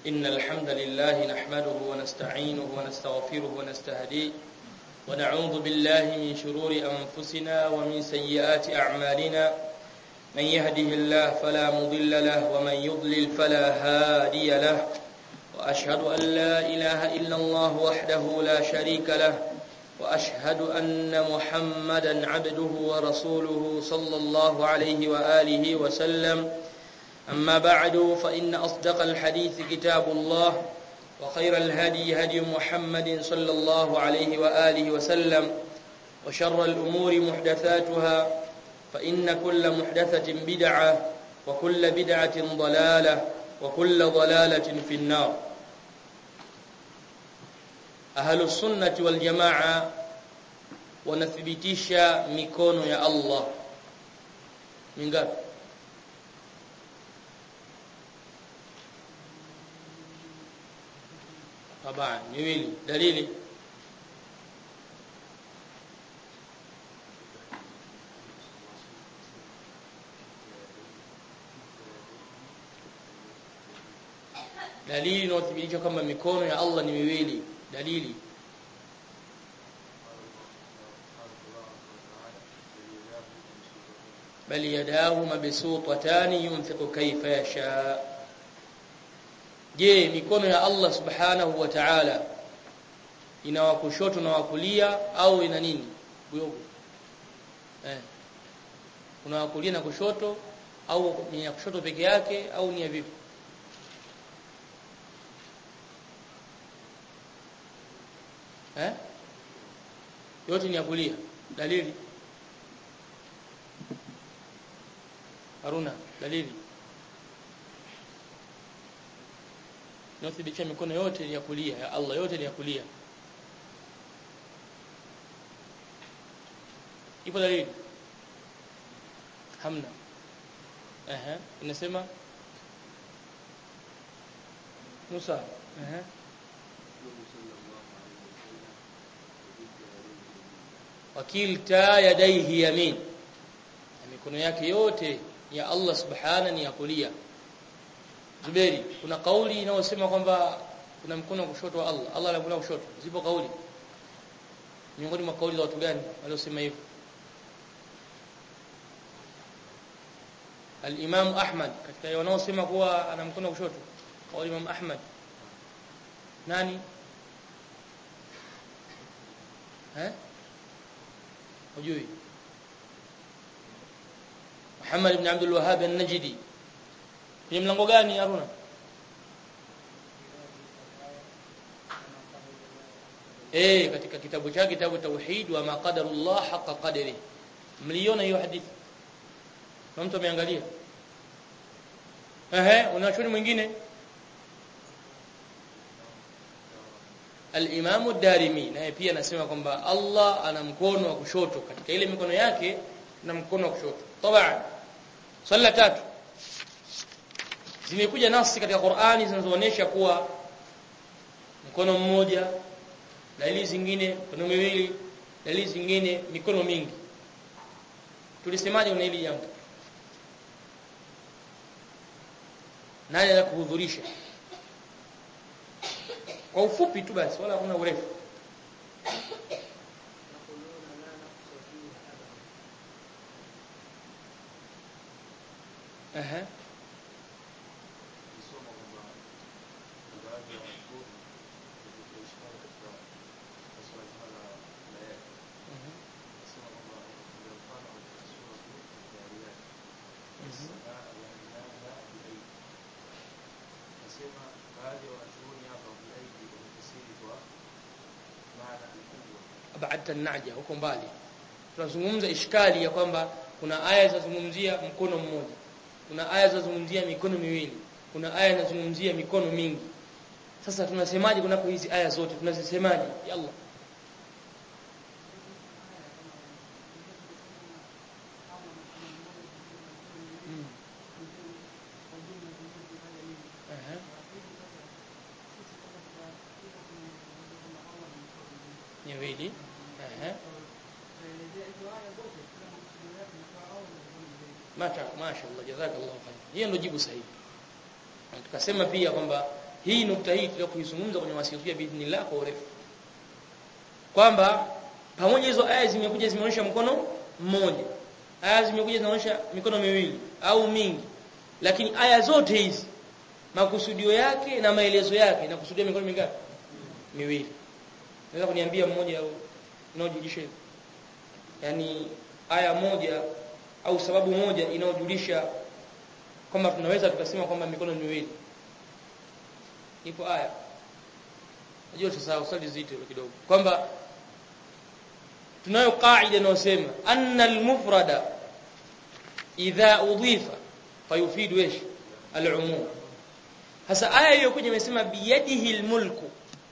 إن الحمد لله نحمده ونستعينه ونستغفره ونستهديه ونعوذ بالله من شرور أنفسنا ومن سيئات أعمالنا من يهده الله فلا مضل له ومن يضلل فلا هادي له وأشهد أن لا إله إلا الله وحده لا شريك له وأشهد أن محمدا عبده ورسوله صلى الله عليه وآله وسلم أما بعد فإن أصدق الحديث كتاب الله وخير الهدي هدي محمد صلى الله عليه وآله وسلم وشر الأمور محدثاتها فإن كل محدثة بدعة وكل بدعة ضلالة وكل ضلالة في النار أهل السنة والجماعة wanathibitisha mikono ya Allah mingapi طبعا miwili dalili dalili inayothibitisha kwamba mikono ya Allah ni miwili dalili بل يداه مبسوطتان ينفق كيف يشاء je mikono ya Allah subhanahu wa ta'ala ina wa kushoto na wa kulia au ina nini buyogo eh kuna wa kulia na kushoto au ni ya kushoto peke yake au ni ya vipi eh yote ni ya kulia dalili Haruna dalili Inathibitisha mikono yote ni ya kulia ya Allah yote ni ya kulia Ipo dalili Hamna Ehe inasema Musa ehe wakilta yadaihi yamin mikono yake yote ya Allah subhana ni ya kulia Zuberi kuna kauli inayosema kwamba kuna mkono wa kushoto wa Allah Allah ana mkono wa kushoto zipo kauli miongoni mwa kauli za watu gani waliosema hivyo Al-Imam Ahmad katika wanaosema kuwa ana mkono wa kushoto kauli Imam Ahmad nani eh hujui Muhammad ibn Abdul Wahhab an-Najdi kwenye mlango gani Haruna Eh katika kitabu chake kitabu tauhid wa maqadarullah haqa qadri mliona hiyo hadithi na mtu ameangalia ehe unachoni mwingine Al-Imam ad-Darimi naye pia anasema kwamba Allah ana mkono wa kushoto katika ile mikono yake na mkono wa kushoto. Tabaan. Swala tatu. Zimekuja nasi katika Qur'ani zinazoonyesha kuwa mkono mmoja, dalili zingine mikono miwili, dalili zingine mikono mingi. Tulisemaje una hili jambo? Nani anakuhudhurisha? Kwa ufupi tu basi wala hakuna urefu. Aha. abadta naja huko mbali tunazungumza ishkali ya kwamba kuna aya zinazungumzia mkono mmoja kuna aya zinazungumzia mikono miwili kuna aya zinazungumzia mikono mingi sasa tunasemaje kunako hizi aya zote tunazisemaje ya Allah Mm. Aha. Miwili. Aha. Masha mashaallah jazakallahu khair. Hiyo ndio jibu sahihi. Na tukasema pia kwamba hii nukta hii tutakuizungumza kwenye wasikia biidhnillah kwa urefu kwamba pamoja hizo aya zimekuja zimeonyesha mkono mmoja aya zimekuja zinaonyesha mikono miwili au mingi lakini aya zote hizi makusudio yake na maelezo yake na kusudia mikono mingapi miwili naweza kuniambia mmoja au unaojulisha hivyo yani aya moja au sababu moja inayojulisha kwamba tunaweza tukasema kwamba mikono miwili ipo aya najua sasa usali zito kidogo kwamba tunayo kaida inayosema anna almufrada idha udhifa fayufidu ايش alumum hasa aya hiyo kwenye imesema biyadihi almulku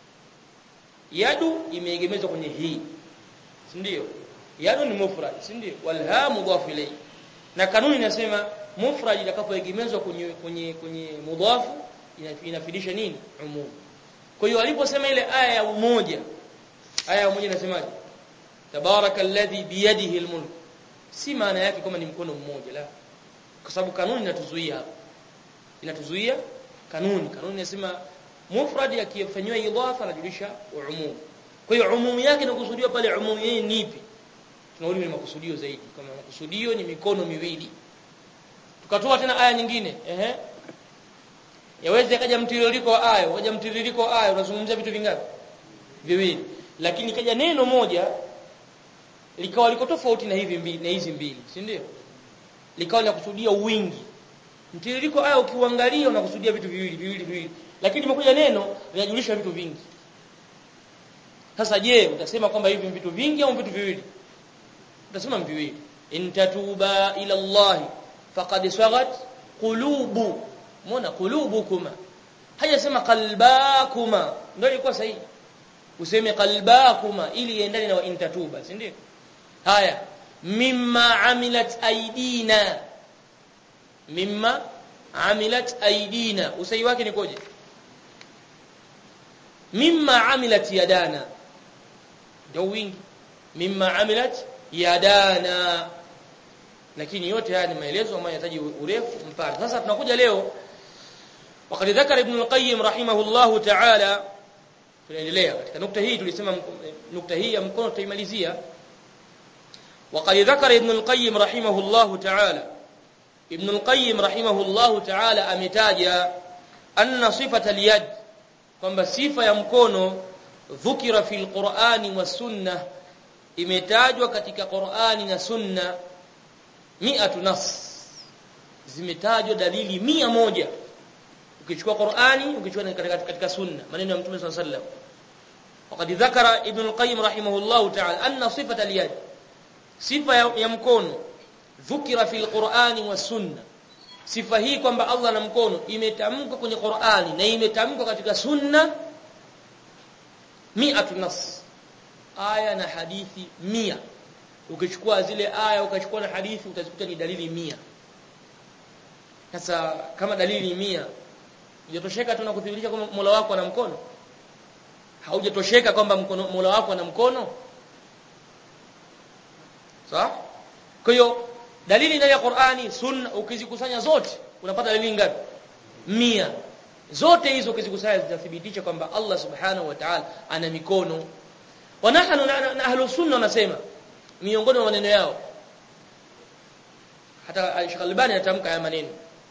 yadu imeegemezwa kwenye hii si ndio yadu ni mufrad si ndio walha mudhaf ilayhi na kanuni inasema mufrad itakapoegemezwa kwenye kwenye kwenye mudhafu inafidisha nini umum kwa hiyo aliposema ile aya ya umoja aya ya umoja inasemaje tabaraka alladhi biyadihi almulk si maana yake kama ni mkono mmoja la kwa sababu kanuni inatuzuia hapa inatuzuia kanuni kanuni inasema mufrad yakifanywa idhafa anajulisha umum kwa hiyo umum yake inakusudiwa pale umum yeye ni ipi tunarudi ni makusudio zaidi kama makusudio ni mikono miwili tukatoa tena aya nyingine ehe yaweza kaja mtiririko wa aya kaja mtiririko wa aya unazungumzia vitu vingapi viwili lakini kaja neno moja likawa liko tofauti na hivi mbili na hizi mbili si ndio likawa linakusudia wingi mtiririko aya ukiuangalia unakusudia vitu viwili viwili viwili lakini limekuja neno linajulisha vitu vingi sasa je utasema kwamba hivi vitu vingi au vitu viwili utasema viwili intatuba ila Allah faqad sagat qulubu muona qulubukuma hajasema qalbakuma ndio ilikuwa sahihi useme qalbakuma ili iendane na intatuba si ndio haya mimma amilat aidina mimma amilat aidina usahi wake ni koje mimma amilat yadana ndio wingi mimma amilat yadana lakini yote haya ni maelezo ambayo yanahitaji urefu mpana sasa tunakuja leo وقد ذكر ابن القيم رحمه الله تعالى tunaendelea katika nukta hii tulisema nukta hii ya mkono tutaimalizia وقد ذكر ابن القيم رحمه الله تعالى ابن القيم رحمه الله تعالى ametaja anna sifata al-yad kwamba sifa ya mkono dhukira fil Qur'ani was sunnah imetajwa katika Qur'ani na sunna mi'atu nas zimetajwa dalili mia moja ukichukua Qur'ani ukichukua katika, katika sunna maneno ya Mtume صلى الله عليه وسلم وقد ذكر ابن القيم رحمه الله تعالى أن صفة اليد صفة ya mkono dhukira fil Qur'ani was sunna sifa hii kwamba Allah na mkono imetamkwa kwenye Qur'ani na imetamkwa katika sunna mi'atu nas aya na hadithi mia ukichukua zile aya ukachukua na hadithi utazikuta ni dalili mia sasa kama dalili mia hujatosheka tu na kudhihirisha kwamba Mola wako ana mkono haujatosheka kwamba mkono Mola wako ana mkono sawa kwa hiyo dalili ndani ya Qur'ani sunna ukizikusanya zote unapata dalili ngapi mia zote hizo ukizikusanya zitathibitisha kwamba Allah subhanahu wa ta'ala ana mikono wa nahnu na ahlus sunna wanasema miongoni mwa maneno yao hata Sheikh Albani anatamka haya maneno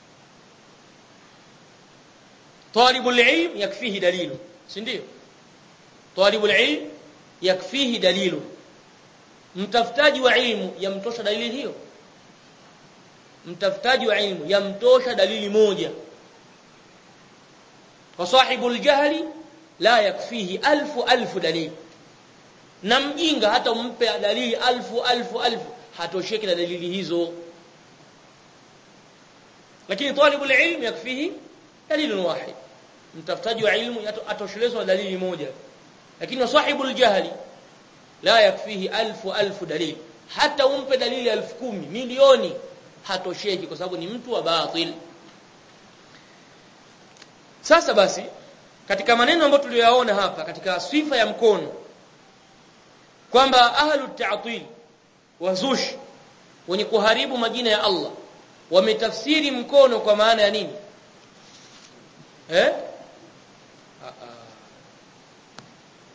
talibul ilm yakfihi dalilu si ndio talibul ilm yakfihi dalilu mtafutaji wa ilmu yamtosha dalili hiyo mtafutaji wa ilmu yamtosha dalili moja wa sahibul jahli la yakfihi alfu alfu dalili na mjinga hata umpe dalili alfu alfu alfu hatosheki na dalili hizo lakini talibul ilm yakfihi dalilun wahid mtafutaji wa ilmu atoshelezwa na dalili moja lakini sahibul jahli la yakfihi alfu alfu dalili hata umpe dalili alfu kumi milioni hatosheki kwa sababu ni mtu wa batil sasa basi katika maneno ambayo tuliyoyaona hapa katika sifa ya mkono kwamba ahlu ta'til wazushi wenye kuharibu majina ya Allah wametafsiri mkono kwa maana ya nini eh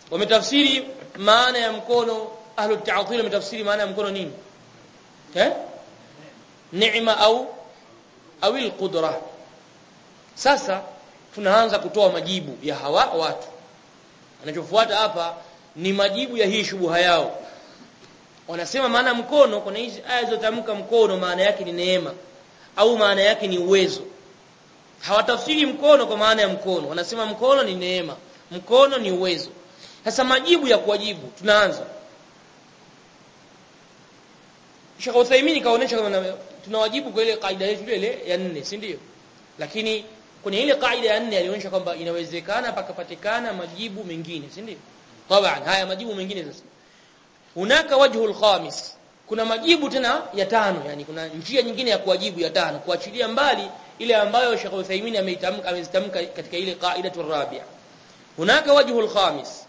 wametafsiri maana ya mkono ahlu ta'til wametafsiri maana ya mkono nini eh neema au au alqudra sasa tunaanza kutoa majibu ya hawa watu anachofuata hapa ni majibu ya hii shubuha yao wanasema maana mkono kuna hizi aya zilizotamka mkono maana yake ni neema au maana yake ni uwezo hawatafsiri mkono kwa maana ya mkono wanasema mkono ni neema mkono ni uwezo sasa majibu ya kuwajibu tunaanza Sheikh Uthaymeen kaonesha kama tunawajibu kwa ile kaida yetu ile ya nne si ndio lakini kwenye ile kaida ya nne alionyesha kwamba inawezekana pakapatikana majibu mengine si ndio taban haya majibu mengine sasa hunaka wajhul khamis kuna majibu tena ya tano yani kuna njia nyingine ya kuwajibu ya tano kuachilia mbali ile ambayo Sheikh Uthaymeen ameitamka amezitamka katika ile kaida turabia hunaka wajhul khamis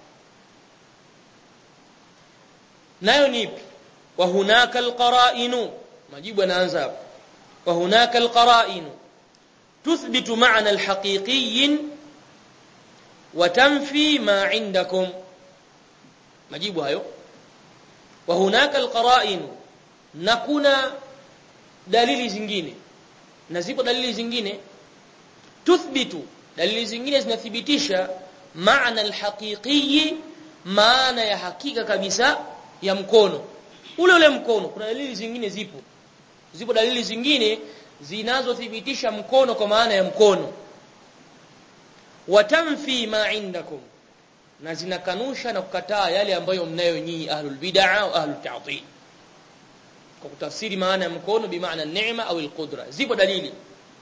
nayo ni ipi wa hunaka alqara'inu majibu yanaanza hapo wa hunaka alqara'inu tuthbitu ma'na alhaqiqiyyin wa tanfi ma 'indakum majibu hayo wa hunaka alqara'inu na kuna dalili zingine na zipo dalili zingine tuthbitu dalili zingine zinathibitisha maana alhaqiqi maana ya hakika kabisa ya mkono ule ule mkono kuna dalili zingine zipo zipo dalili zingine zinazothibitisha mkono kwa maana ya mkono watamfi ma indakum na zinakanusha na kukataa yale ambayo mnayo nyinyi ahlul bid'ah au ahlut ta'til kwa kutafsiri maana ya mkono bi maana neema au alqudra zipo dalili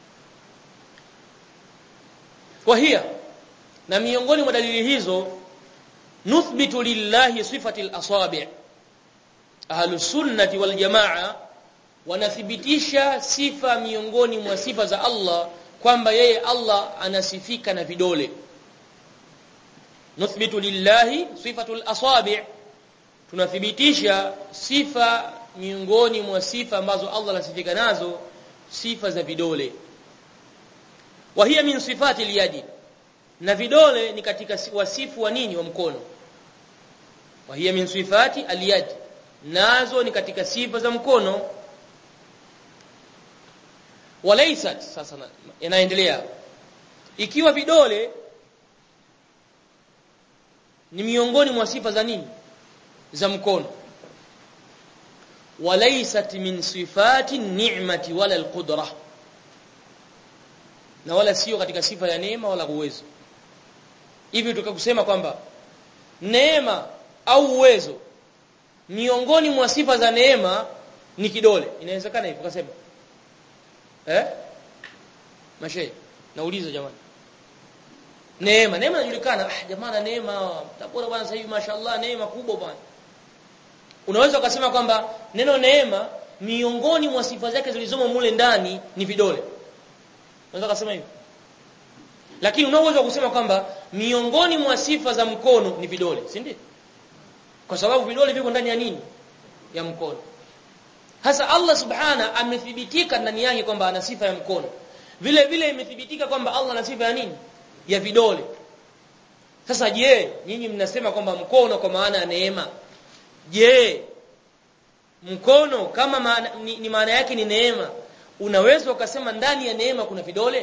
kwa hiya na miongoni mwa dalili hizo nuthbitu lillahi sifati al-asabi' ahlus sunnati wal jamaa wanathibitisha sifa miongoni mwa sifa za Allah kwamba yeye Allah anasifika na vidole nuthbitu lillahi sifatu al-asabi' tunathibitisha sifa miongoni mwa sifa ambazo Allah anasifika nazo sifa za vidole wa hiya min sifati al-yadi na vidole ni katika wasifu wa nini wa mkono wa hiya min sifati al-yad nazo ni katika sifa za mkono walaysat sasa inaendelea ikiwa vidole ni miongoni mwa sifa za nini za mkono walaysat min sifati ni'mati wala alqudra na wala sio katika sifa ya neema wala uwezo hivi tukakusema kwamba neema au uwezo miongoni mwa sifa za neema ni kidole inawezekana hivyo ukasema eh mashe nauliza jamani neema neema inajulikana ah jamani neema tabora bwana sasa hivi mashaallah neema kubwa bwana unaweza ukasema kwamba neno neema miongoni mwa sifa zake zilizomo mule ndani ni vidole unaweza kusema hivyo lakini unaweza kusema kwamba miongoni mwa sifa za mkono ni vidole si ndio kwa sababu vidole viko ndani ya nini ya mkono hasa Allah subhana amethibitika ndani yake kwamba ana sifa ya mkono vile vile imethibitika kwamba Allah ana sifa ya nini ya vidole sasa je nyinyi mnasema kwamba mkono kwa maana ya neema je mkono kama maana, ni, ni maana yake ni neema unaweza ukasema ndani ya neema kuna vidole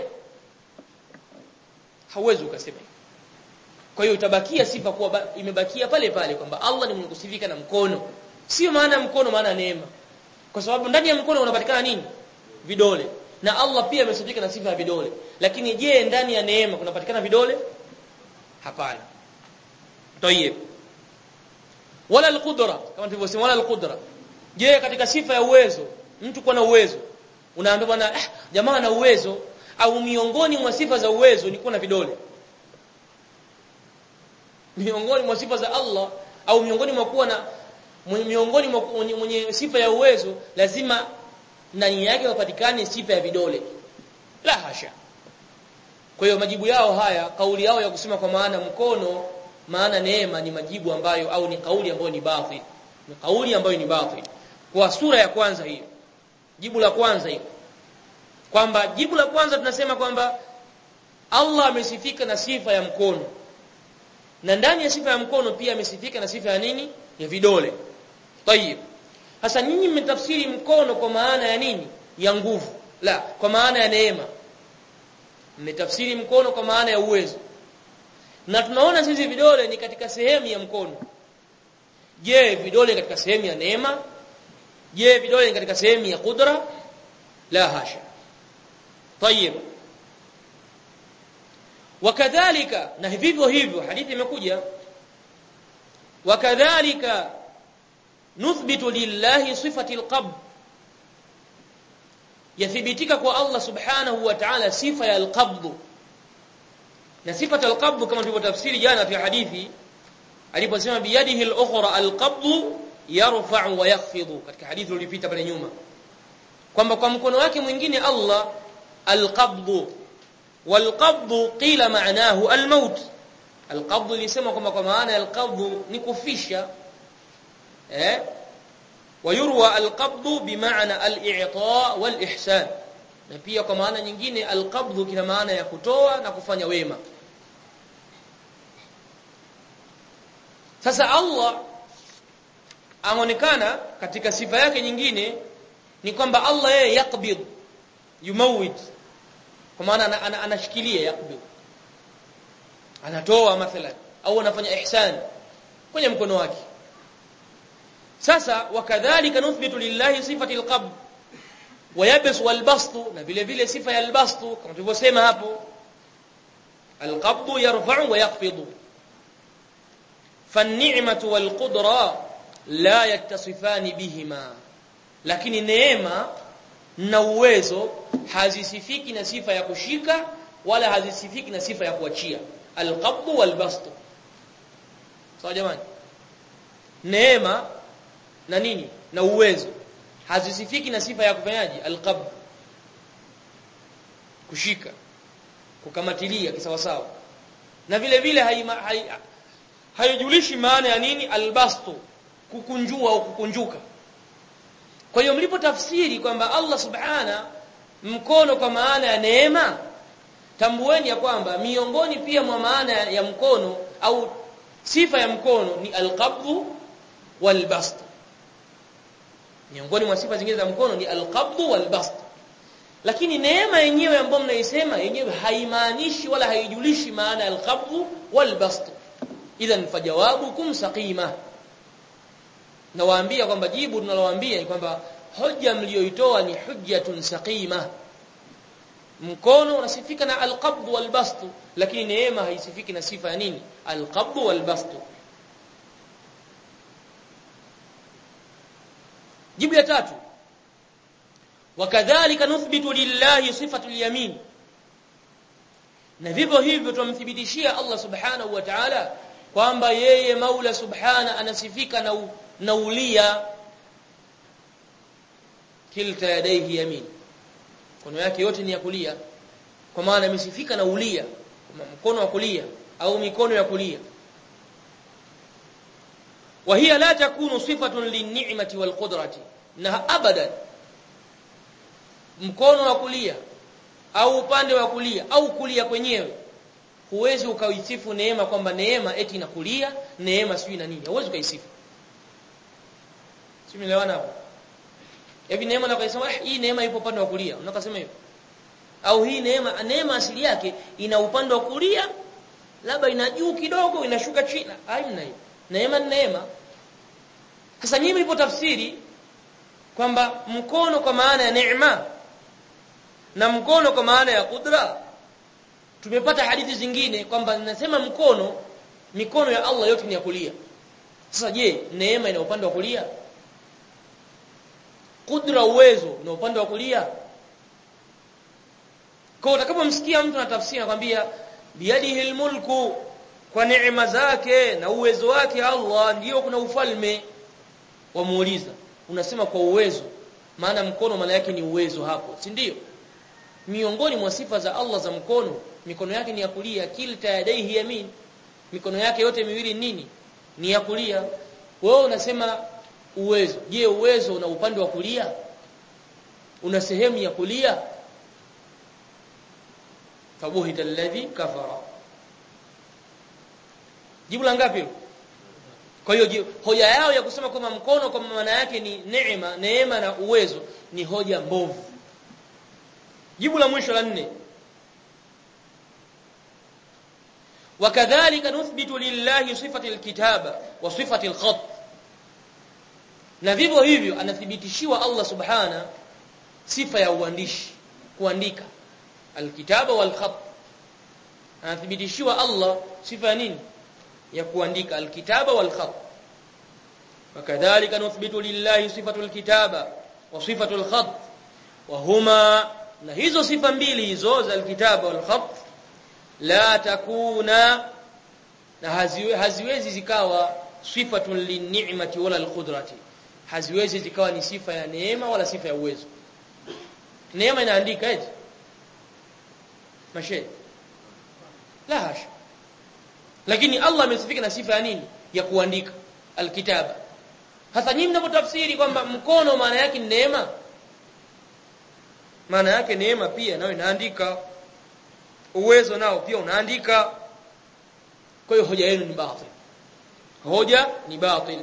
hauwezi ukasema kwa hiyo utabakia sifa kuwa imebakia pale pale kwamba Allah ni mwenye kusifika na mkono sio maana mkono maana neema kwa sababu ndani ya mkono unapatikana nini vidole na Allah pia amesifika na sifa ya vidole lakini je ndani ya neema kunapatikana vidole hapana tayeb wala alqudra kama tulivyosema wala alqudra je katika sifa ya uwezo mtu kuwa na uwezo unaambia bwana eh, jamaa ana uwezo au miongoni mwa sifa za uwezo ni kuwa na vidole miongoni mwa sifa za Allah au miongoni mwa kuwa na miongoni mwa mwenye, mwenye sifa ya uwezo lazima ndani yake wapatikane sifa ya vidole la hasha kwa hiyo majibu yao haya kauli yao ya kusema kwa maana mkono maana neema ni majibu ambayo au ni kauli ambayo ni batil ni kauli ambayo ni batil kwa sura ya kwanza hiyo jibu la kwanza hiyo kwamba jibu la kwanza tunasema kwamba Allah amesifika na sifa ya mkono na ndani ya sifa ya mkono pia amesifika na sifa ya nini ya vidole tayib sasa nyinyi mmetafsiri mkono kwa maana ya nini ya nguvu la kwa maana ya neema mmetafsiri mkono kwa maana ya uwezo na tunaona sisi vidole ni katika sehemu ya mkono je vidole katika sehemu ya neema je vidole ni katika sehemu ya kudra la hasha طيب wakadhalika na vivyo hivyo hadithi imekuja wakadhalika nuthbitu lillahi sifati alqabd yathibitika kwa Allah subhanahu wa ta'ala sifa ya alqabd na sifa alqabd kama tulivyotafsiri jana fi hadithi aliposema biyadihi al-ukhra al-qabd yarfa'u wa yakhfidu katika hadithi iliyopita pale nyuma kwamba kwa mkono wake mwingine Allah al-qabd wal-qabd qila ma'nahu al-maut al-qabd lisema kwamba kwa maana al-qabd ni kufisha eh ويروى القبض بمعنى الاعطاء والاحسان na pia kwa maana nyingine alqabdhu kina maana ya kutoa na kufanya wema sasa Allah aonekana katika sifa yake nyingine ni kwamba Allah yeye yakbid yumawid kwa maana anashikilia yakbid anatoa mathalan au anafanya ihsan kwenye mkono wake sasa wakadhalika nuthbitu lillahi sifati alqabd wayabs walbast na vile vile sifa ya albast kama tulivyosema hapo alqabd yarfa'u wa yakhfidu فالنعمه والقدره لا يتصفان بهما lakini neema na uwezo hazisifiki na sifa ya kushika wala hazisifiki na sifa ya kuachia alqabd walbast sawa jamani neema na nini na uwezo hazisifiki na sifa ya kufanyaji alqabd kushika kukamatilia kisawasawa na vile vile haijulishi maana ya nini albastu kukunjua au kukunjuka kwa hiyo mlipotafsiri kwamba Allah subhana mkono kwa maana ya neema tambueni ya kwamba miongoni pia mwa maana ya mkono au sifa ya mkono ni alqabdhu walbast miongoni mwa sifa zingine za mkono ni alqabdhu walbast lakini neema yenyewe ambayo mnaisema yenyewe haimaanishi wala haijulishi maana ya alqabdhu walbast idhan fajawabukum saqima nawaambia kwamba jibu tunalowaambia ni kwamba hoja mlioitoa ni hujjatun saqima mkono unasifika na alqabd walbast lakini neema haisifiki na sifa ya nini alqabd walbast jibu ya tatu wakadhalika nuthbitu lillahi sifatu alyamin na vivyo hivyo tumthibitishia Allah subhanahu wa ta'ala kwamba yeye Maula subhana anasifika na na ulia kilta yadaihi yamin mkono yake yote ni ya kulia kwa maana amesifika na ulia mkono wa kulia au mikono ya kulia وهي لا تكون صفة للنعمة والقدرة na abadan mkono wa kulia au upande wa kulia au kulia kwenyewe huwezi ukaisifu neema kwamba neema eti na kulia neema sijui na nini huwezi ukaisifu simeelewana hapo hivi neema na kusema hii neema ipo upande wa kulia unakasema hivyo au hii neema neema asili yake ina upande wa kulia labda ina juu kidogo inashuka chini haina hiyo neema ni neema sasa nyinyi mlipotafsiri kwamba mkono kwa maana ya neema na mkono kwa maana ya kudra tumepata hadithi zingine kwamba nasema mkono mikono ya Allah yote ni ya kulia sasa je neema ina upande wa kulia kudra uwezo na upande wa kulia kwa utakapomsikia mtu anatafsiri anakuambia biyadihi almulku kwa neema zake na uwezo wake Allah ndiyo kuna ufalme wamuuliza unasema kwa uwezo maana mkono maana yake ni uwezo hapo si ndio miongoni mwa sifa za Allah za mkono mikono yake ni ya kulia kilta yadaihi yamin mikono yake yote miwili nini ni ya kulia wewe unasema uwezo je uwezo una upande wa kulia una sehemu ya kulia fabuhita alladhi kafara jibu la ngapi hilo kwa hiyo hoja yao ya kusema kwamba mkono kwa maana yake ni neema neema na uwezo ni hoja mbovu jibu la mwisho la nne وكذلك نثبت لله صفه الكتابه وصفه الخط na vivyo hivyo anathibitishiwa Allah subhana sifa ya uandishi kuandika alkitaba wal khat anathibitishiwa Allah sifa ya nini ya kuandika alkitaba wal khat wakadhalika nuthbitu lillahi sifatu alkitaba wa sifatu alkhat wa huma na hizo sifa mbili hizo za alkitaba wal khat la takuna na haziwe, haziwezi zikawa sifatun linni'mati wala alqudrati haziwezi zikawa ni sifa ya neema wala sifa ya uwezo neema inaandika eti mashe la hasha lakini Allah amesifika na sifa ya nini ya kuandika alkitaba hasa nyinyi mnapotafsiri kwamba mkono maana yake ni neema maana yake neema pia nayo inaandika uwezo nao pia unaandika kwa hiyo hoja yenu ni batil hoja ni batil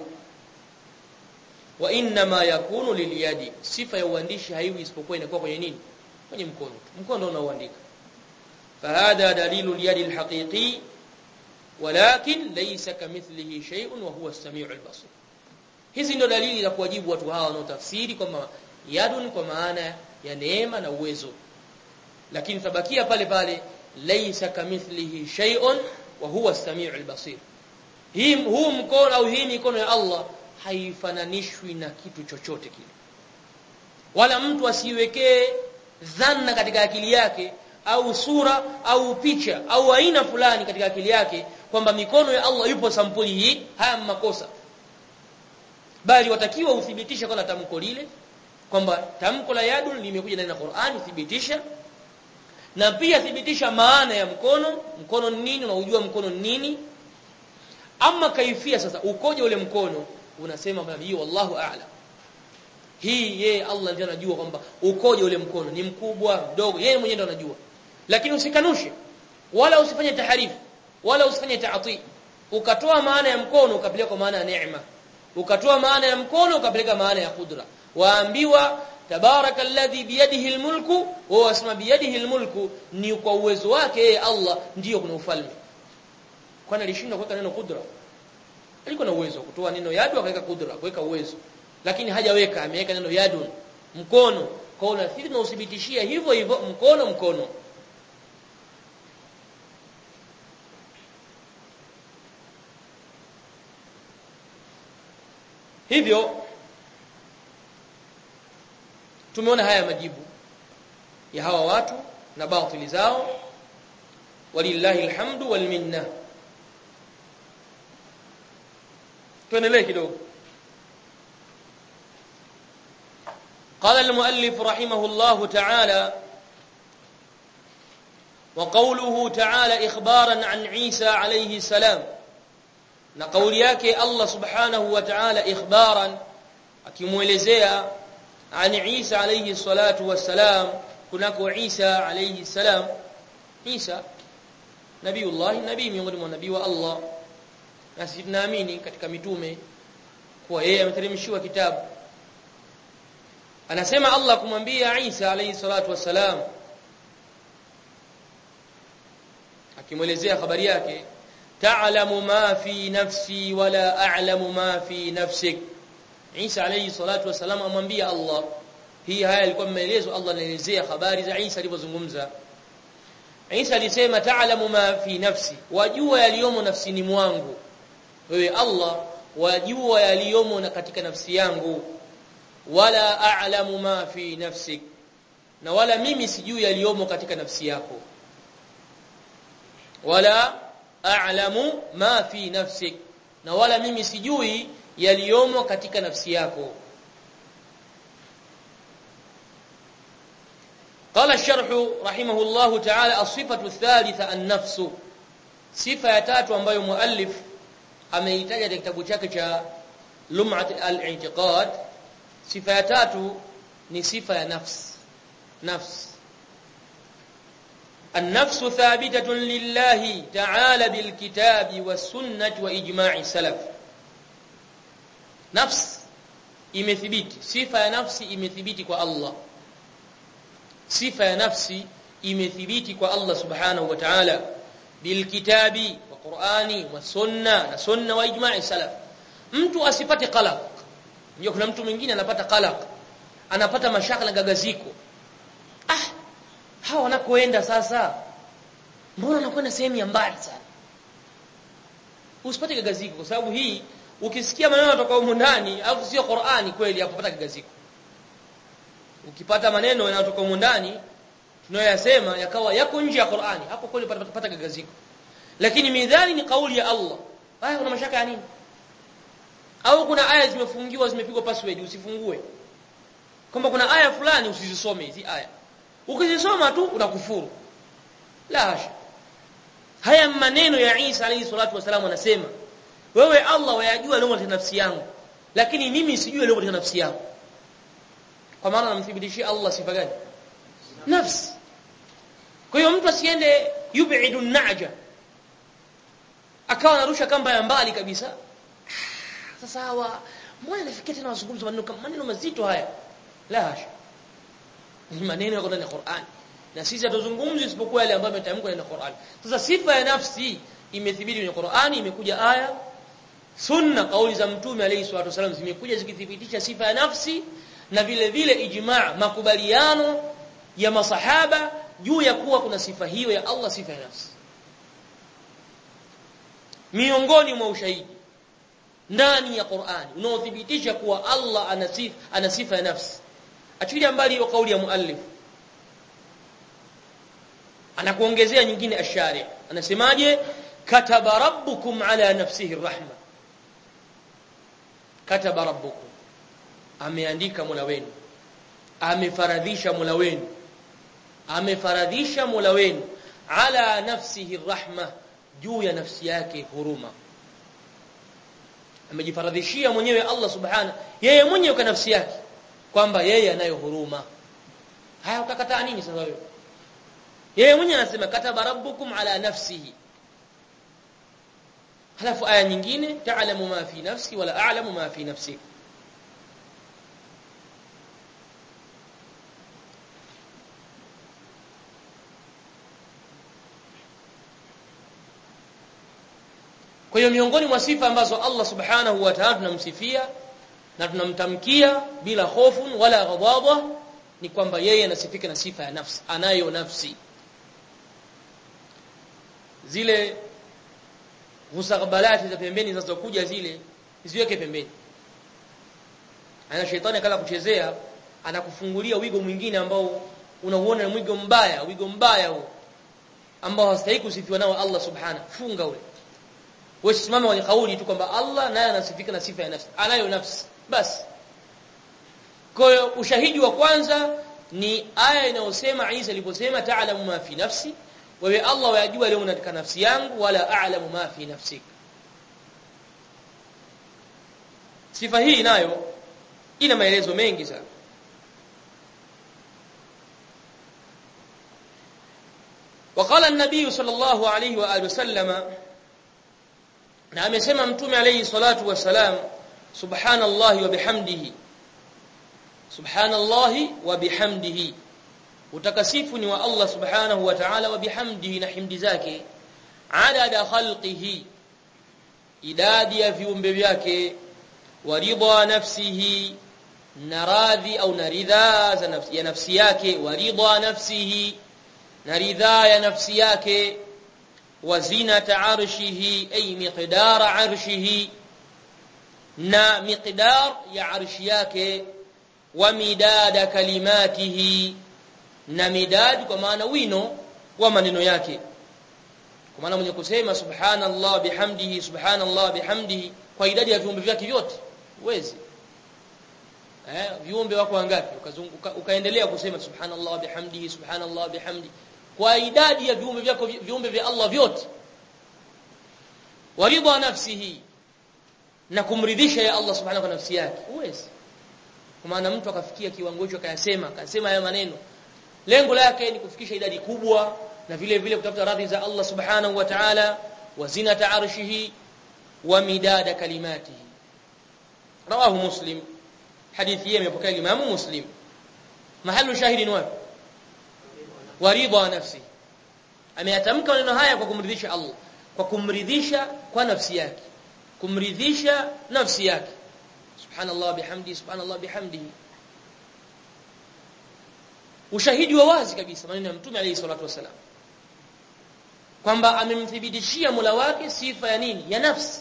wa inna ma yakunu liliyadi sifa ya uandishi haiwi isipokuwa inakuwa kwenye nini kwenye mkono mkono ndio unaoandika fahadha dalilu liyadi alhaqiqi walakin laysa kamithlihi shay'un wa huwa as-sami'u al-basir hizi ndio dalili za kuwajibu watu hawa wanaotafsiri kwamba yadun kwa maana ya neema na uwezo lakini tabakia pale pale laysa kamithlihi shay'un wa huwa as-sami'u al-basir hii huu mkono au hii mikono ya Allah haifananishwi na kitu chochote kile wala mtu asiwekee dhanna katika akili yake au sura au picha au aina fulani katika akili yake kwamba mikono ya Allah yupo sampuli hii haya makosa bali watakiwa uthibitishe kwa tamko lile kwamba tamko la yadun limekuja ndani ya Qur'ani thibitisha na pia thibitisha maana ya mkono mkono ni nini unaujua mkono ni nini ama kaifia sasa ukoje ule mkono unasema bali hiyo wallahu a'lam hii yeye Allah ndiye anajua kwamba ukoje ule mkono ni mkubwa mdogo yeye mwenyewe ndiye anajua lakini usikanushe wala usifanye taharifu wala usifanye taati ukatoa maana ya mkono ukapeleka kwa maana ya neema ukatoa maana ya mkono ukapeleka maana ya kudra waambiwa tabarakalladhi biyadihi almulku wa wasma biyadihi almulku ni kwa uwezo wake yeye Allah ndiyo kuna ufalme kwani alishindwa kuweka neno kudra alikuwa na uwezo kutoa neno yadu akaweka kudra kuweka uwezo lakini hajaweka ameweka neno yadun mkono kwa hiyo nafikiri tunaudhibitishia hivyo hivyo mkono mkono hivyo tumeona haya majibu ya hawa watu na batili zao walillahi alhamdu wal minna tuendelee kidogo قال المؤلف رحمه الله تعالى وقوله تعالى إخبارا عن عيسى عليه السلام نقول yake Allah subhanahu wa ta'ala ikhbaran akimuelezea عن عيسى عليه الصلاة والسلام kunako Isa alayhi salam Isa nabiullah nabii miongoni mwa nabii wa Allah na sisi tunaamini katika mitume kuwa yeye ameteremshiwa kitabu anasema Allah kumwambia Isa alayhi salatu wassalam akimwelezea habari yake ta'lamu ma fi nafsi wala a'lamu ma fi nafsik Isa alayhi salatu wassalam amwambia Allah hii haya ilikuwa maelezo Allah anaelezea habari za Isa alivyozungumza Isa alisema ta'lamu ma fi nafsi wajua yaliyomo nafsini mwangu wewe Allah wajua yaliyomo na katika nafsi yangu wala a'lamu ma fi nafsik na wala mimi sijui yaliyomo katika nafsi yako wala a'lamu ma fi nafsik na wala mimi sijui yaliyomo katika nafsi yako قال الشرح رحمه الله تعالى الصفة الثالثة النفس صفة ya tatu ambayo muallif ameitaja katika kitabu chake cha Lum'at al-i'tiqad sifa ya tatu ni sifa ya nafsi nafsi النفس ثابتة لله تعالى بالكتاب والسنة وإجماع السلف نفس imethibiti sifa ya nafsi imethibiti kwa Allah sifa ya nafsi imethibiti kwa Allah subhanahu wa ta'ala bilkitabi wa qur'ani wa sunna na sunna wa ijma'i salaf mtu asipate qalaq ndio kuna mtu mwingine anapata qalaq anapata mashaka na gagaziko ah hawa wanakoenda sasa mbona wanakwenda sehemu ya mbali sana usipate gagaziko kwa sababu hii ukisikia maneno kutoka huko ndani alafu sio Qur'ani kweli hakupata gagaziko ukipata maneno yanayotoka huko ndani tunayoyasema yakawa yako nje ya Qur'ani hapo kweli utapata gagaziko lakini midhani ni kauli ya Allah haya kuna mashaka ya nini au kuna aya zimefungiwa zimepigwa password usifungue kwamba kuna aya fulani usizisome hizi aya ukizisoma tu unakufuru la hasha haya maneno ya Isa alayhi salatu wasalam anasema wewe Allah wayajua leo katika nafsi yangu lakini mimi sijui leo katika nafsi yangu kwa maana namthibitishia Allah sifa gani nafsi kwa hiyo mtu asiende yub'idu naja akawa anarusha kamba ya mbali kabisa sasa hawa mbona nafikia tena wazungumza maneno kama maneno mazito haya la hasha ni maneno yako ndani ya Qur'an na sisi hatuzungumzi isipokuwa yale ambayo yametamkwa ndani ya Qur'an sasa sifa ya nafsi imethibiti kwenye Qur'ani imekuja aya sunna kauli za mtume alayhi salatu wasallam zimekuja zikithibitisha sifa ya nafsi na vile vile ijma' makubaliano ya masahaba juu ya kuwa kuna sifa hiyo ya Allah sifa ya nafsi miongoni mwa ushahidi ndani ya Qur'ani unaothibitisha kuwa Allah ana sifa ana sifa ya nafsi achilia mbali hiyo kauli ya muallif anakuongezea nyingine ashari anasemaje kataba rabbukum ala nafsihi rahma kataba rabbukum ameandika Mola wenu amefaradhisha Mola wenu amefaradhisha Mola wenu ala nafsihi rahma juu ya nafsi yake huruma amejifaradhishia mwenyewe Allah subhana yeye mwenyewe kwa nafsi yake kwamba yeye anayo huruma haya ukakataa nini sasa wewe yeye mwenyewe anasema kataba rabbukum ala nafsihi halafu aya nyingine ta'lamu ma fi nafsi wala a'lamu ma fi nafsik Kwa hiyo miongoni mwa sifa ambazo Allah Subhanahu wa Ta'ala tunamsifia na tunamtamkia bila hofu wala ghadhabu ni kwamba yeye anasifika na sifa ya nafsi, anayo nafsi. Zile musagbalati za pembeni zinazokuja zile ziweke pembeni. Ana shetani akala kuchezea anakufungulia wigo mwingine ambao unauona ni wigo mbaya, wigo mbaya huo ambao hastahili kusifiwa nao Allah Subhanahu. Funga ule. Wewe simama kwenye kauli tu kwamba Allah naye anasifika na sifa ya nafsi. Anayo nafsi. Basi. Kwa hiyo ushahidi wa kwanza ni aya inayosema Isa aliposema ta'lamu ma fi nafsi wewe Allah wajua leo katika nafsi yangu wala a'lamu ma fi nafsik. Sifa hii nayo ina maelezo mengi sana. وقال النبي صلى الله عليه واله وسلم na amesema mtume alayhi salatu wasalam subhanallahi wa bihamdihi subhanallahi wa bihamdihi utakasifu ni wa Allah subhanahu wa ta'ala wa bihamdihi na himdi zake adada khalqihi idadi ya viumbe vyake wa ridha nafsihi na radhi au na ridha za nafsi ya nafsi yake wa ridha nafsihi na ridha ya nafsi yake وزنة عرشه أي مقدار عرشه نا مقدار يا عرش yake ومداد كلماته na midad kwa maana wino wa maneno yake kwa maana mwenye kusema subhanallah bihamdihi subhanallah bihamdihi kwa idadi ya viumbe vyake vyote uwezi eh viumbe wako wangapi ukazunguka ukaendelea kusema subhanallah bihamdihi subhanallah bihamdihi kwa idadi ya viumbe vyako viumbe vya Allah vyote waridha nafsihi na kumridhisha ya Allah subhanahu wa nafsi yake uwezi kwa maana mtu akafikia kiwango hicho akayasema akasema haya maneno lengo lake ni kufikisha idadi kubwa na vile vile kutafuta radhi za Allah subhanahu wa ta'ala wa zinata arshihi wa midada kalimatihi rawahu muslim hadithi hii imepokea Imam Muslim mahalu shahidi ni wapi waridha nafsi ameyatamka maneno haya kwa kumridhisha Allah kwa kumridhisha kwa nafsi yake kumridhisha nafsi yake subhanallah bihamdi subhanallah bihamdihi ushahidi wa wazi kabisa maneno ya mtume alayhi salatu wasalam kwamba amemthibitishia Mola wake sifa ya nini ya nafsi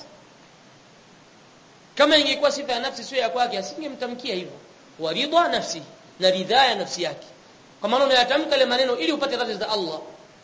kama ingekuwa sifa ya nafsi sio ya kwake asingemtamkia hivyo waridha nafsi na ridhaa ya nafsi yake kwa maana unayatamka ile maneno ili upate radhi za Allah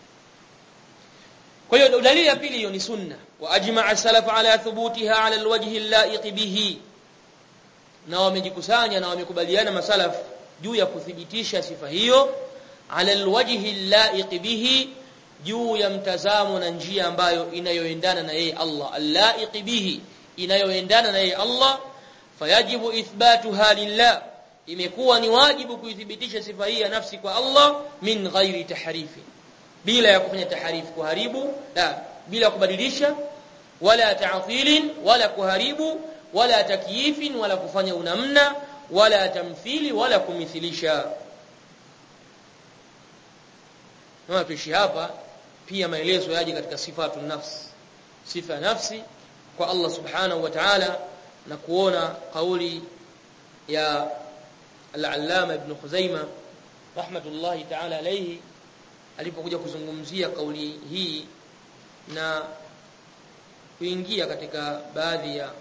kwa hiyo dalili ya pili hiyo ni sunna wa ajma'a salaf ala thubutiha ala alwajhi allaiq bihi na wamejikusanya na wamekubaliana masalaf juu ya kuthibitisha sifa hiyo ala alwajhi allaiq bihi juu ya mtazamo na njia ambayo inayoendana na yeye Allah allaiq bihi inayoendana na yeye Allah fayajibu ithbatuha lillah imekuwa ni wajibu kuithibitisha sifa hii ya nafsi kwa Allah min ghairi tahrifi bila ya kufanya taharifu kuharibu la bila kubadilisha wala ta'tilin wala kuharibu wala takyifin wala kufanya unamna wala tamthili wala kumithilisha na tuishi hapa pia maelezo yaje katika sifatu nafsi sifa ya nafsi kwa Allah subhanahu wa ta'ala na kuona kauli ya al-allama ibn Khuzaimah rahmatullahi ta'ala alayhi alipokuja kuzungumzia kauli hii na kuingia katika baadhi ya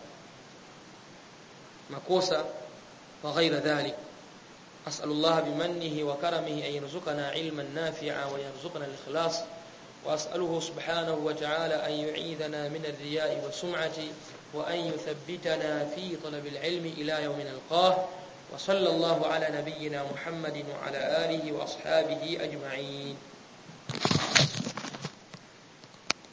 makosa wa ghaira dhalik أسأل الله بمنه وكرمه أن يرزقنا علما نافعا ويرزقنا الإخلاص وأسأله سبحانه وتعالى أن يعيذنا من الرياء والسمعة وأن يثبتنا في طلب العلم إلى يوم نلقاه وصلى الله على نبينا محمد وعلى آله وأصحابه أجمعين